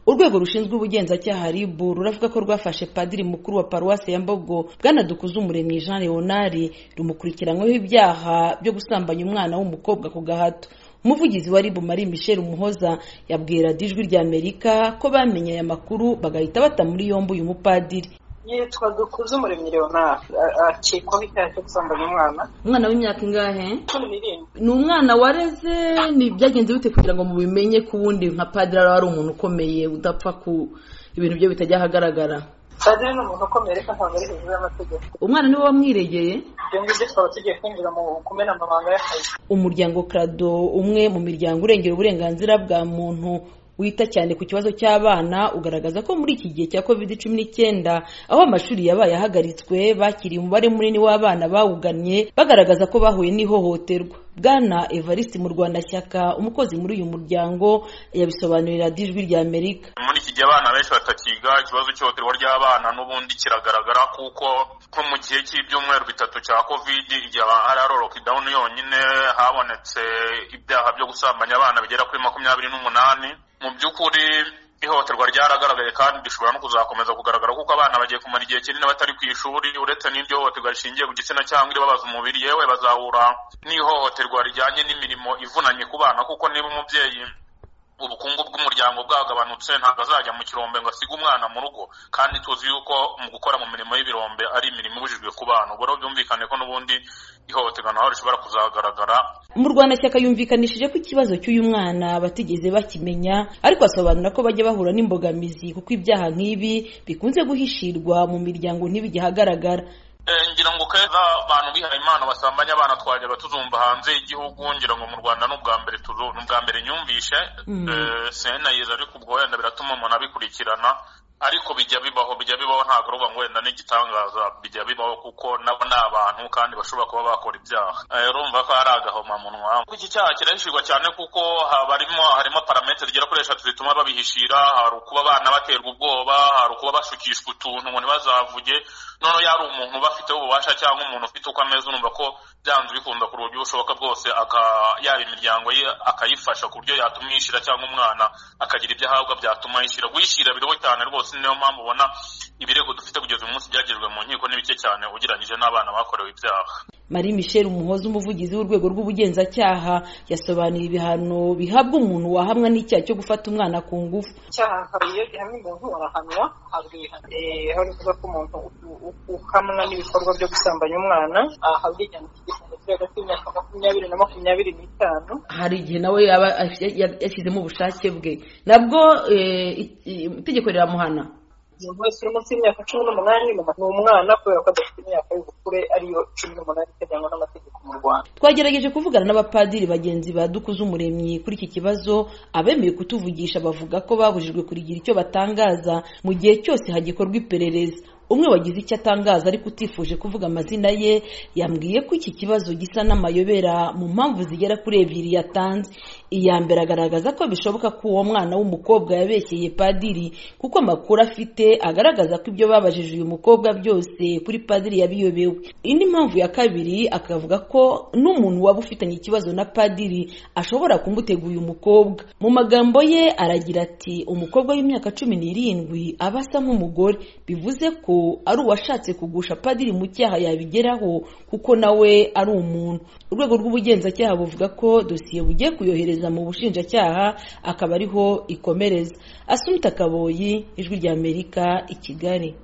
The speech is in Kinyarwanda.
urwego rushinzwa ubugenzacyaha rib ruravuga ko rwafashe padiri mukuru wa paruwasi ya mbogo bwana dukuzumuremyi jean leonard rumukurikiranyweho ibyaha byo gusambanya umwana w'umukobwa ku gahato umuvugizi wa ribu marie michel umuhoza yabwiye radiyo ijwi rya amerika ko bamenye aya makuru bagahita bata muri yombi uyu mupadiri yitwa dukuzumuremyi leonard akekwaho icyaha cyo gusambanya umwana umwana w'imyaka ingahe cumi n'irindwi ni umwana wareze ni byagenze bite kugira ngo mubimenye ku wundi nka padiri aba ari umuntu ukomeye udapfa ku ibintu bye bitajya ahagaragara padiri ni umuntu ukomeye ariko ntabwo ari hejuru y'amategeko umwana niwe wamwiregeye ibyo ngibyo twaba tugiye kwinjira mu kumena amabanga y'akazi umuryango krado umwe mu miryango urengera uburenganzira bwa muntu wita cyane ku kibazo cy'abana ugaragaza ko muri iki gihe cya covid cumi n'icyenda aho amashuri yabaye ahagaritswe bakiriye umubare munini w'abana bawugannye bagaragaza ko bahuye n'ihohoterwa bwana evariste murwanashyaka umukozi muri uyu muryango yabisobanurira radiyo ijwi rya amerika muri iki gihe abana benshi batakiga ikibazo cy'ihohoterwa ry'abana n'ubundi kiragaragara kuko nko mu gihe cy'ibyumweru bitatu cya covid igihe hari ari lockdown yonyine habonetse ibyaha byo gusambanya abana bigera kuri makumyabiri n'umunani mu by'ukuri ihohoterwa ryaragaragaye kandi rishobora no kuzakomeza kugaragara kuko abana bagiye kumara igihe kinini batari ku ishuri uretse n'iryo hohoterwa rishingiye ku gitsina cyangwa iribabaza umubiri yewe bazahura n'ihohoterwa rijyanye n'imirimo ivunanye ku bana kuko niba umubyeyi ubukungu bw'umuryango bwagabanutse ntabwo azajya mu kirombe ngo asige umwana mu rugo kandi tuzi yuko mu gukora mu mirimo y'ibirombe ari imirimo ibujijwe ku bana ubwo rero byumvikane ko n'ubundi ihohoterwa naho rishobora kuzagaragara umurwanashyaka yumvikanishije ko ikibazo cy'uyu mwana batigeze bakimenya ariko asobanura ko bajya bahura n'imbogamizi kuko ibyaha nk'ibi bikunze guhishirwa mu miryango ntibijye ahagaragara ngira ngo keza abantu bihaye imana basambanya abana twajyaga tuzumva hanze y'igihugu ngira ngo mu rwanda ni ubwa mbere tuzu ni ubwa mbere nyumvishe senayiza ariko ubwo wenda biratuma umuntu abikurikirana ariko bijya bibaho bijya bibaho ntabwo ruba ngo wenda n'igitangaza bijya bibaho kuko nabo ni abantu kandi bashobora kuba bakora ibyaha urumva ko hari agahomamunwa iki cyaha kirahishirwa cyane kuko harimo harimo parametere zigera kuri eshatu zituma babihishira hari ukuba abana baterwa ubwoba hari ukuba bashukishwa utuntu ngo ntibazavuge noneho yari umuntu ubafiteho ububasha cyangwa umuntu ufite uko ameze urumva ko byanze bikunda ku buryo bushoboka bwose yaba imiryango ye akayifasha ku buryo yatuma yishyira cyangwa umwana akagira ibyo ahabwa byatuma yishyira guhishyira biriho cyane rwose niyo mpamvu ubona ibirego dufite kugeza uyu munsi byagejwe mu nkiko ni bike cyane ugereranyije n'abana bakorewe ibyaha marie michel umuhoza umuvugizi w'urwego rw'ubugenzacyaha yasobanuye ibihano bihabwa umuntu wahamwa n'icyaha cyo gufata umwana ku ngufu icyaha hari iyo gihamye umuntu arahanwa habwa ihano aho ni kuvuga ko umuntu ukamwa n'ibikorwa byo gusambanya umwana ahabwa igihano cy'igifungo kiri hagati y'imyaka makumyabiri na makumyabiri n'itanu hari igihe nawe yaba yashyizemo ubushake bwe nabwo itegeko riramuhana umuntu wese uri munsi y'imyaka cumi n'umunani ni umwana kubera ko adafite imyaka y'ubukure ariyo cumi n'umunani iteganywa n'amategeko mu rwanda twagerageje kuvugana n'abapadiri bagenzi ba umuremyi kuri iki kibazo abemeye kutuvugisha bavuga ko babujijwe kurigira icyo batangaza mu gihe cyose hagikorwa iperereza umwe wagize icyo atangaza ariko utifuje kuvuga amazina ye yambwiye ko iki kibazo gisa n'amayobera mu mpamvu zigera kuri ebyiri yatanze iya mbere agaragaza ko bishoboka ko uwo mwana w'umukobwa yabeshyeye padiri kuko amakuru afite agaragaza ko ibyo babajije uyu mukobwa byose kuri padiri yabiyobewe indi mpamvu ya kabiri akavuga ko n'umuntu waba ufitanye ikibazo na padiri ashobora kumutega uyu mukobwa mu magambo ye aragira ati umukobwa w'imyaka cumi n'irindwi aba asa nk'umugore bivuze ko ari uwashatse kugusha padiri mu cyaha yabigeraho kuko nawe ari umuntu urwego rw'ubugenzacyaha buvuga ko dosiye bugiye kuyohereza mu bushinjacyaha akaba ariho ikomereza asumita akaboyi ijwi rya amerika i kigali